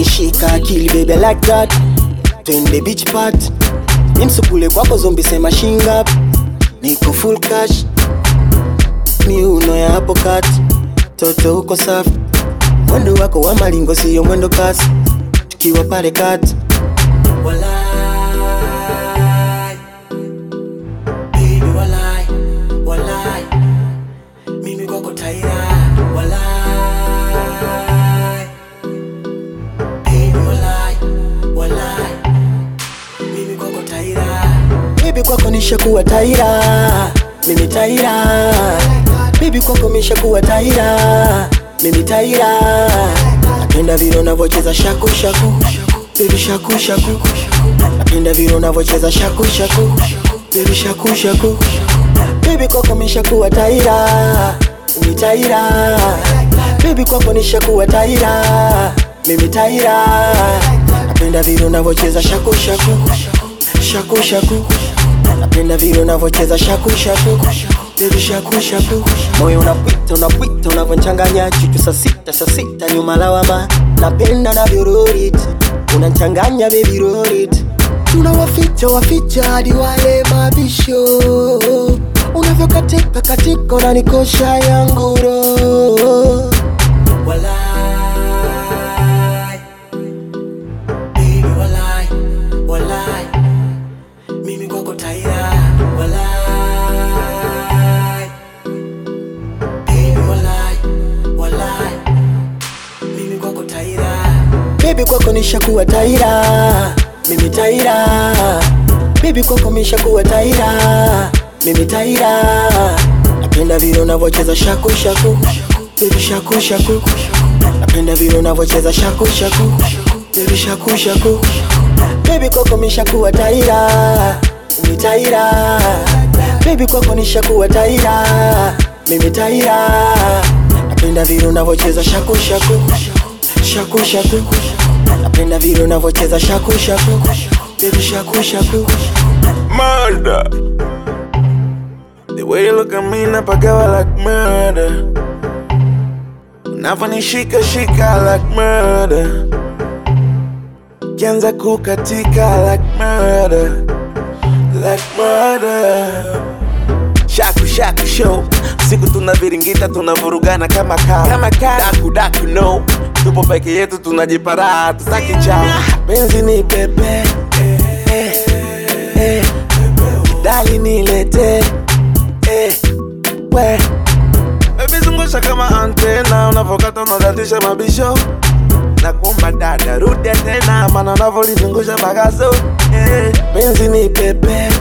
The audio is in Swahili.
umenishika akili baby like that twende beach part nimsukule kwako zombi sema shingap niko full cash miuno ya hapo kati toto uko safi mwendo wako wa malingo siyo mwendo kasi tukiwa pale kati Walai, baby walai, walai, mimi kwako taira walai, baby walai, walai, mimi kwako taira baby kwako nishakuwa taira mimi taira baby kwako mishakuwa taira mimi taira napenda vile unavyocheza shaku shaku baby shaku shaku napenda vile unavyocheza shaku shaku baby shaku shaku baby kwako mishakuwa taira mimi taira baby kwako nishakuwa taira mimi taira napenda vile unavyocheza shaku shaku shaku shaku napenda vile unavyocheza shaku shaku baby shaku shaku moyo unapita unapita unavyonchanganya chuchu saa sita saa sita nyuma lawama napenda navyororiti unanchanganya baby rorit tunawaficha waficha hadi wale mabisho unavyokatika katika unanikosha yangu roho Walai, baby walai, walai, mimi kwako taira walai, baby walai, walai, mimi kwako taira baby kwako nishakuwa taira mimi taira baby kwako mishakuwa taira mimi taira napenda vile unavyocheza shaku shaku baby shaku shaku napenda vile unavyocheza shaku shaku baby shaku shaku baby kwako mishakuwa taira mimi taira baby kwako nishakuwa taira mimi taira napenda vile unavyocheza shaku shaku shaku shaku napenda vile unavyocheza shaku shaku baby shaku shaku murder. The way you look at me napagawa like murder. Unavyonishika shika like murder. Kianza kukatika like murder. Like murder. Shaku shaku show. Siku tunaviringita tunavurugana kama kawa. Kama kawa. Daku daku no. Tupo peke yetu tunajipara tutaki chao. Penzi ni pepe. Eh, eh. Dali nilete eh, we Baby zungusha kama antena Unavokata unadatisha mabisho na kuomba dada rudi tena, maana unavyolizungusha bagazo eh, penzi ni pepe